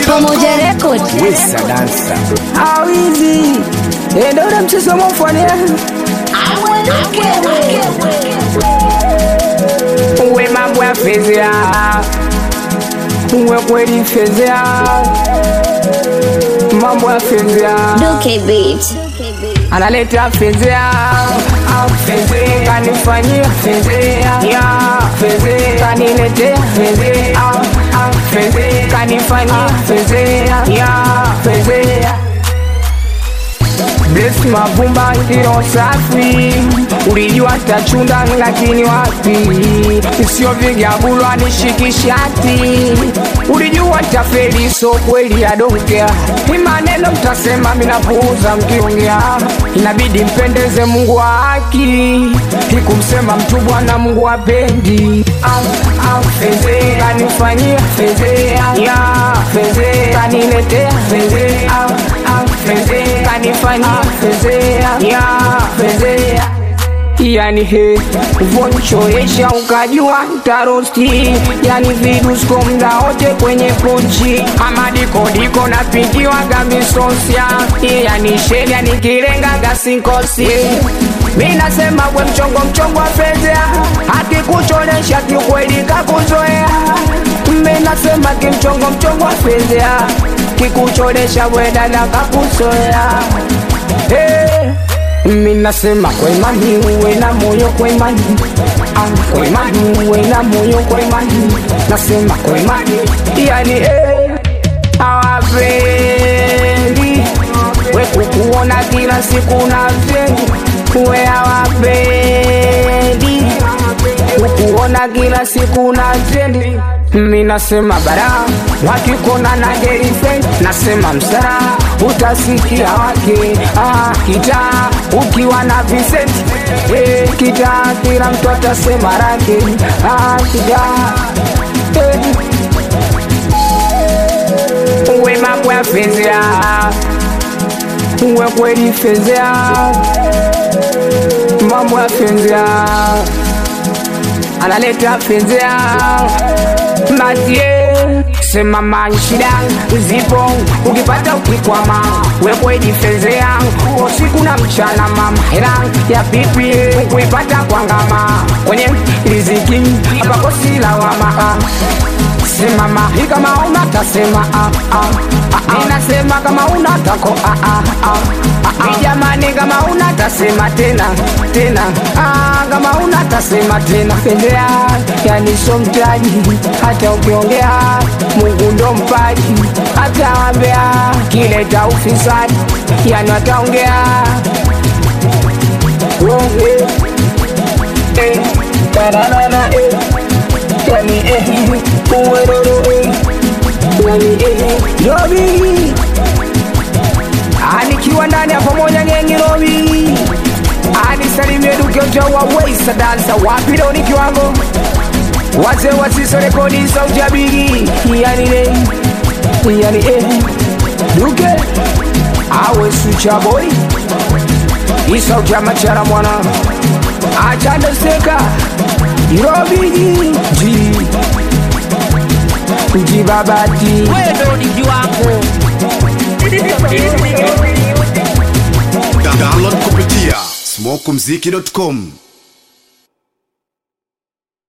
Pamoja Record. Wesa dansa awizi ende ule mchezo mofane uwe mambo ya fezea uwe kweli fezea mambo ya fezea Duke Beat. analeta fezea fezea kanifanyia fezea ya fezea kaniletea fezea fezea kanifanyia fezea ya fezea Bless mavumba ilo safi ulijua tachunda lakini wapi sio vigabulwa nishikishati ulijua tafeli so kweli adokea ni maneno mtasema minapuuza mkiongea inabidi mpendeze mungu wa haki ikumsema mtu bwana mungu apendi fezea kanifanyia fezea ya fezea kaniletea fezea fezea kanifanyia fezea ya fezea yani he vonchoesha ukajua tarosti yani vidusko mda wote kwenye pochi ama dikodiko napigiwaga misosia yani sheria nikirengaga sinkosi mi nasema we mchongo mchongo wa fezea akikuchonesha kiukweli kakuzoea mi nasema kimchongo mchongo wa fezea kikuchonesha wedada kakuzoea hey. Minasema kwa imani uwe na moyo kwa imani ah, kwa imani uwe na moyo kwa imani nasema kwa imani yani eh, hawapendi we kukuona kila siku na vyendi we hawapendi kukuona kila siku na trendi minasema bara wakikona na girlfriend nasema msara utasikia wake ah, kitaa ukiwa na Vincent eh, kitaa kila mtu atasema rake ah, kitaa eh. uwe mambo ya fezea uwe kweli fezea mambo ya fezea analeta fezea mazie sema manshida zipo ukipata ukikwama wekwejifezea usiku na mchana mama hela ya pipi kuipata kwa ngama kwenye riziki apakosilawama simama hii kama una tasema ah, ah, ah, ninasema kama una tako ah, ah, ah, ah, ah. jamani kama una tasema tena tena ah, kama una tasema tena fedea yani so mtaji hata ukiongea mungu ndo mpaji atawambea kileta ufisadi yani ataongea oh, eh, eh, tararara, eh yani eh, uweroro eh, yani eh, Robi anikiwa ndani ya pamoja gengi Robi anisalimie dukeja wa Weisa dansa wapi leo ni kiwango wazee wasiso rekodi sauti ya bigi yani eh, yani eh, duke awe sucha boy isauti ya machara mwana achandeseka irobiji ji jibabati wewe ni kiwango Da- download kupitia smokumziki.com